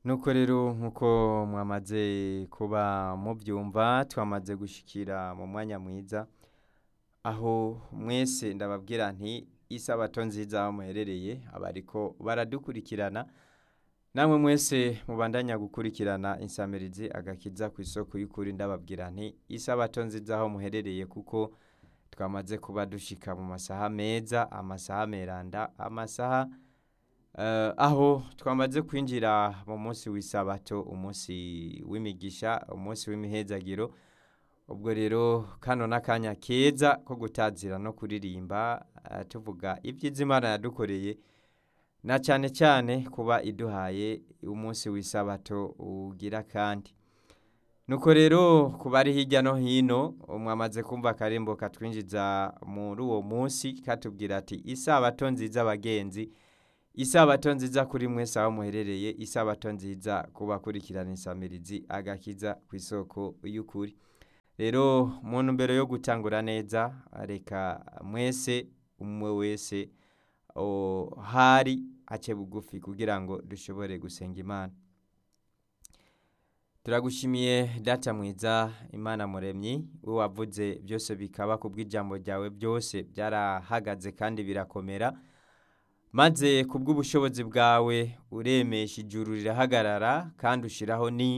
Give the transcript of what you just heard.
nuko rero nk'uko mwamaze kuba mubyumva twamaze gushyikira mu mwanya mwiza aho mwese ndababwira nti isabato nziza aho muherereye abariko baradukurikirana namwe mwese mubandanya gukurikirana insamirizi agakiza ku isoko y'ukuri ndababwira nti isabato nziza aho muherereye kuko twamaze kuba dushika mu masaha meza amasaha meranda amasaha Eh, aho twamaze kwinjira mu munsi w'isabato umunsi w'imigisha umunsi w'imihezagiro ubwo rero kano n'akanya keza ko gutazira no kuririmba eh, tuvuga ibyiza imana yadukoreye na cyane cyane kuba iduhaye umunsi w'isabato ugira kandi nuko rero ku bari hirya no hino mwamaze kumva akarembo katwinjiza muri uwo munsi katubwira ati isabato nziza abagenzi isabato nziza kuri mwese aho muherereye isabato nziza ku bakurikirana insamirizi agakiza ku isoko y'ukuri rero mu ntumbero yo gutangura neza reka mwese umwe wese o- hari ace bugufi kugira ngo dushobore gusenga imana turagushimiye data mwiza imana muremyi we wavuze byose bikaba kubw'ijambo ryawe byose byarahagaze kandi birakomera maze kubw'ubushobozi bwawe uremesha ijuru rirahagarara kandi ushyiraho ni